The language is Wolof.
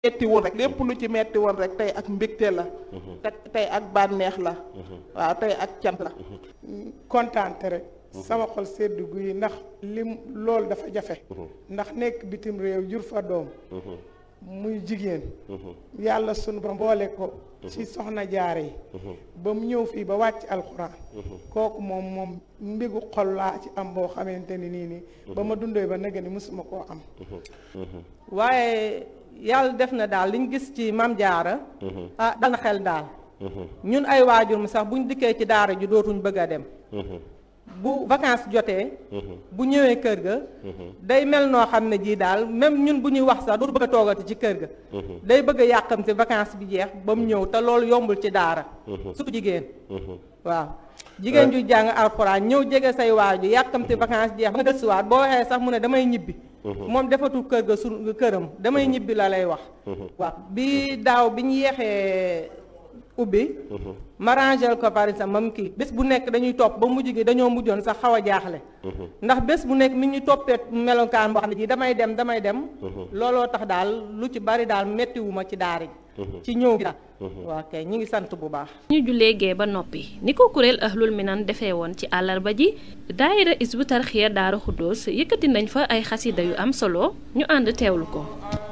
metti woon rek lépp lu ci metti woon rek tey ak mbégte la te tey ak bànneex la waaw tey ak cant la kontaante rek sama xol sedd guy ndax lim loolu dafa jafe ndax nekk bitim réew jur fa doom muy jigéen yàlla sunu ba boole ko ci soxna jaare yi ba mu ñëw fii ba wàcc alxuraan kooku moom moom mbigu xol laa ci am boo xamante ni nii nii ba ma dundee ba nëgë ni mësuma koo am waaye yàlla def na daal liñ gis ci mam jaara ah dal na xel daal ñun ay waajur mu sax buñ dikkee ci daara ji dootuñ bëgg a dem bu vacances jotee bu ñëwee kër ga day mel noo xam ne jii daal même ñun bu ñuy wax sax dootu bëgg a toogati ci kër ga day bëgg a yàqamti vacances bi jeex ba mu ñëw te loolu yombul ci daara surtout jigéen waaw jigéen ju jàng alxuraan ñëw jege say waaju yàqamti vacances jeex ba nga gëstuwaat boo waxee sax mu ne damay ñibbi moom defatul kër ga su këram damay ñibbi la lay wax waaw bi daaw bi ñu yeexee ubbi ma rangel ko par exemple mam kii bés bu nekk dañuy topp ba mujj gi dañoo mujjoon sax xaw a jaaxle ndax bés bu nekk mi ñu toppee melokaan boo xam ne ji damay dem damay dem looloo tax daal lu ci bari daal méttiwuma ci daara ji ci ñëw gi daal waaw kay ñi ngi sant bu baax ñu jullee gee ba noppi ni ko kuréel ahlul minan defee woon ci àllarba ji daayira isbu tarxiya daara xuddoos yëkkati nañ fa ay xasida yu am solo ñu ànd teewlu ko